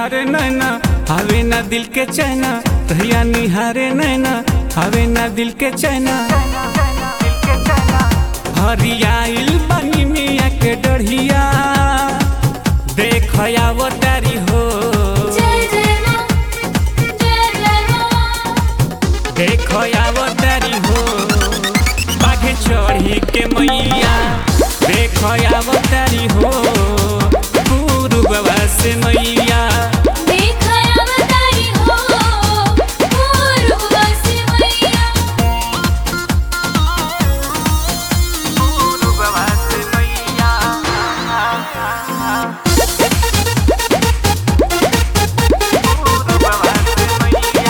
निहारे नैना हवे ना दिल के चैना रहिया निहारे नैना हवे ना दिल के चैना हरियाइल बनी मिया के डढ़िया देख आवो तारी हो जय जय मां जय जय मां देख आवो तारी हो बाघे चढ़ी के मैया देख आवो तारी हो गुरु बाबा से मैया देखया बताई हो पूर्व बस मैया गुरु बाबा से मैया गुरु बाबा से मैया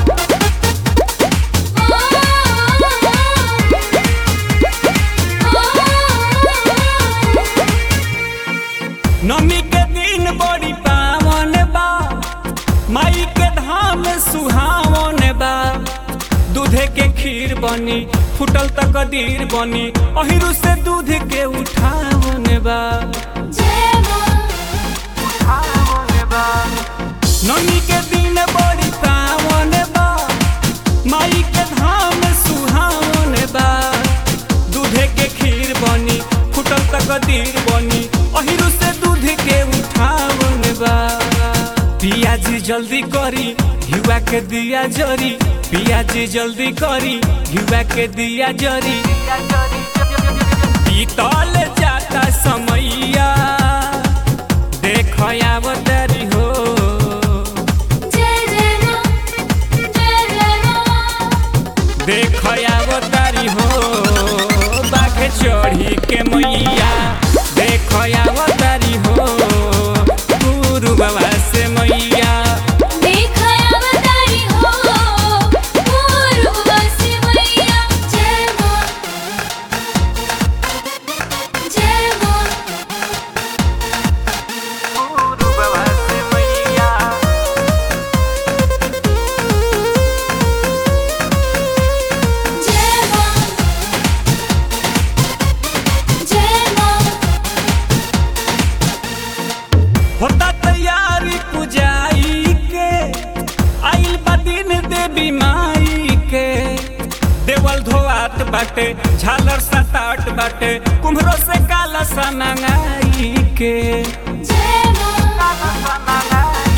नमी के दिन बड़ी पावन बा माई के धाम सुहावन बा दूधे के खीर बनी फुटल तक कदीर बनी अहिरु से दूध के उठावन बा जय मां नमी के दिन बड़ी पावन बा माई के धाम सुहावन बा दूधे के खीर बनी फुटल तक कदीर बनी अहिरु से दूध के उठावन बा पियाजी जल्दी करी युवा के दिया जरी पियाजी जल्दी करी युवा के दिया जरी बीतल जाता समैया देख आवतरी हो जय जय मां जय जय मां देख आवतारी हो बाघ चढ़ी के मैया देख आवतारी हो गुरु बाबा से मैया देखया बताई हो पूर्व बस मैया जय मां जय मां गुरु बाबा से मैया जय मां जय मां होता तैयारी पुजाई के आइल बा दिन देवी माई के देवल धोआत बाटे झालर सताट बाटे कुम्हरो से काला सा नंगाई के जय मां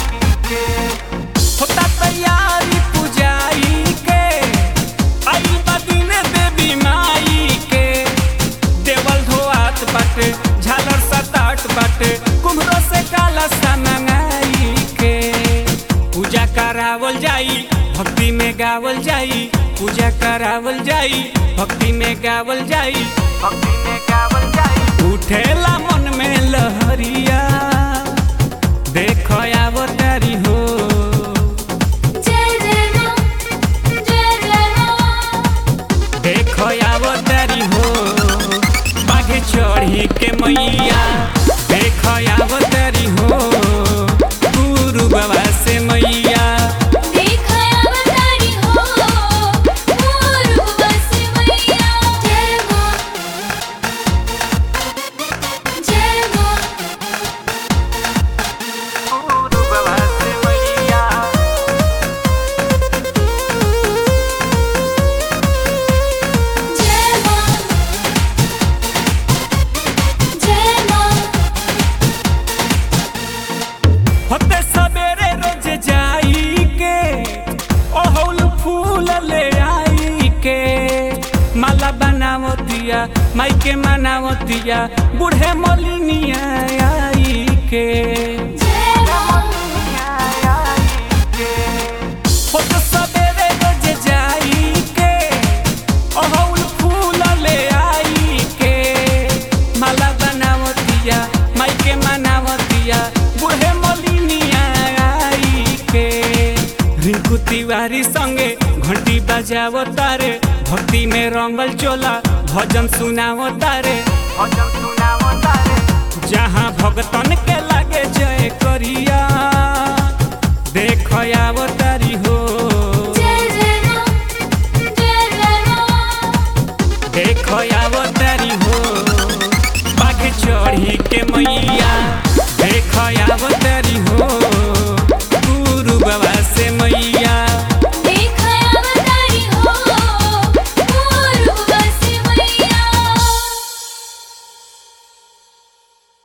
होता तैयारी पुजाई के आई बदिन देवी माई के देवल धोआत बाटे झालर सताट बाटे कुम्हरो से काला सा मंगाई के पूजा करावल जाई भक्ति में गावल जाई पूजा करावल जाई भक्ति में गावल जाई भक्ति में गावल जाई उठेला मन में लहरिया देख आवतारी हो जय जय मां जय जय मां देख आवतारी हो बाघे चढ़ी के मैया देख आवतारी हो गुरु बाबा से मैया देखया बताई हो पूर्व बस मैया जय मां जय मां गुरु बाबा से मैया जय मां जय मां होते सवेरे रोज जाई के ओहुल फूल ले आई के माला बनावतिया माई के मनावतिया बूढ़े मोलिनिया आई के जय मां होते सवेरे रोज जाई के ओहुल फूल ले आई के माला बनावतिया माई के मनावतिया बूढ़े मोलिनिया आई के रिंकू तिवारी संगे घंटी बजावो तारे भक्ति में रंगल चोला भजन सुनावो तारे भजन सुनावो तारे जहाँ भगतन के लागे जय करिया